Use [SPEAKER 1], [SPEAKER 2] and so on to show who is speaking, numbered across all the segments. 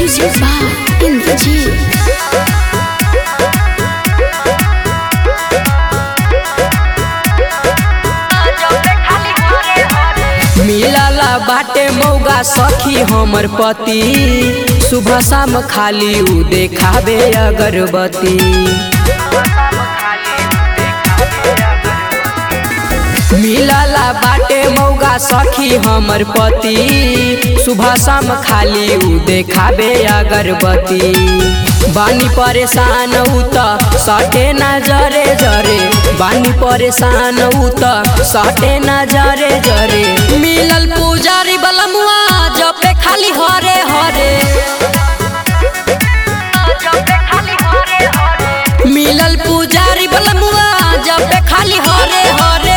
[SPEAKER 1] Music by Indrajit.
[SPEAKER 2] मिलला बाटे मौगा सखी हमर पति सुबह शाम खाली उ देखाबे अगरबत्ती मिलला बाटे मौगा सखी हमर पति सुबह शाम खाली उ देखाबे अगरबत्ती बानी परेशान उ त सटे न जरे जरे बानी परेशान उ त सटे न जरे जरे मिलल पुजारी बलमुआ जपे खाली हरे हरे मिलल पुजारी बलमुआ जपे खाली हरे हरे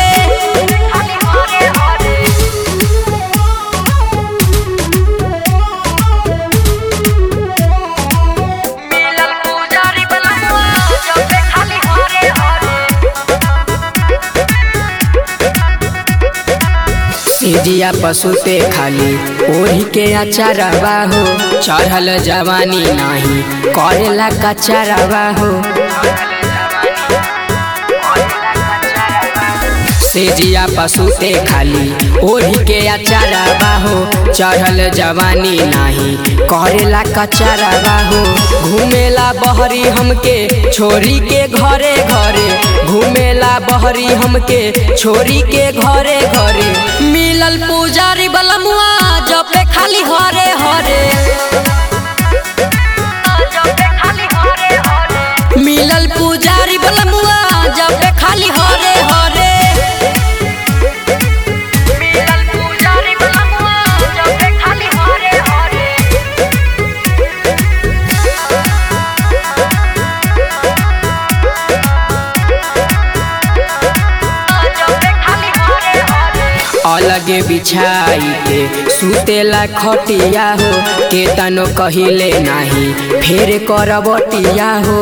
[SPEAKER 2] सिजिया पशुते खाली ओढ़ी के अचारवा हो चढ़ल जवानी नाही करेला कचारवा हो सेजिया पशुते खाली ओढ़ी के अचारवा हो चढ़ल जवानी नाही करेला कचारवा हो घूमेला बहरी हमके छोरी के घरे घरे घूमेला बहरी हमके छोरी के घरे घरे मिलल पुजारी बलमुआ जपे खाली हरे हरे मिलल पुजारी बलमुआ जपे खाली हरे हरे अलगे बिछाई के सुतेला खटिया हो के तनो कहिले नाही फेर करबटिया हो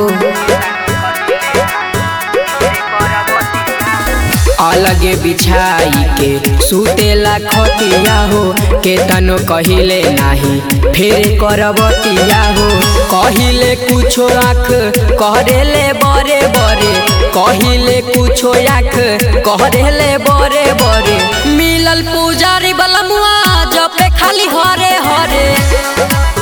[SPEAKER 2] अलगे बिछाई के सुतेला खटिया हो के तनो कहिले नाही फेर करबटिया हो कहिले कुछो आँख करेले बरे बरे कहिले कुछो आँख करेले बरे बरे मिलल पुजारी बलमुआ जपे खाली हरे हरे